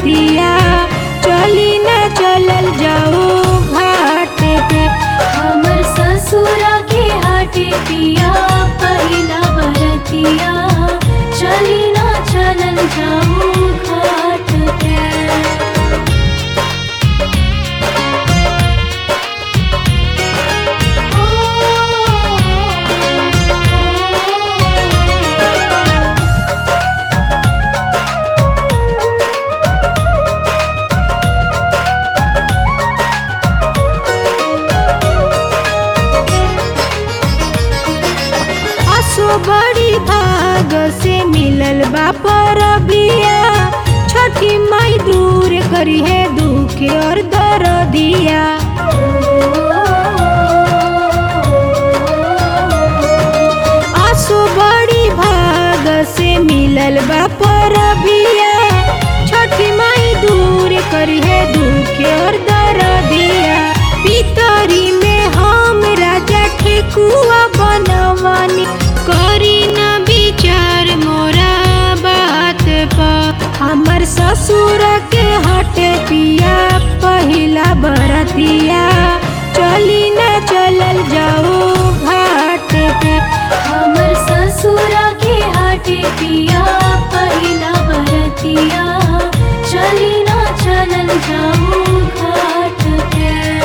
बरतिया चली न चलल जाओ घाट पे हमर ससुरा के हाटे पिया पहिला बरतिया चली ना चलन जाऊं घाट पे असो बड़ी भाग से मिलल बा परबिया छठी माई दूर करी है दुख और दर्दिया आसो बड़ी भाग से मिलल बा परबिया छठी माई दूर करी है दुख और दर्दिया पितरी में हम राजा ठेकुआ बनवानी करी न विचार मोरा बात पर हमर ससुर के हटे पिया पहिला बरतिया चली न चलल जाओ घाट पे हमर ससुरा के हाटे पिया पहिला बरतिया चली ना चलन जाऊं घाट पे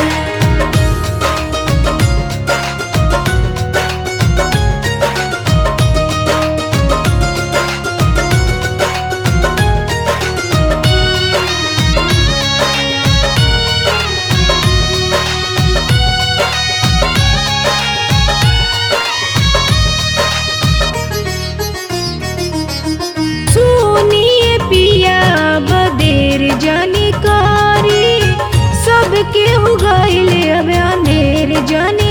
सुनिए पिया बदेर जानी कारी सबके हो गईल अब अंधेर जानी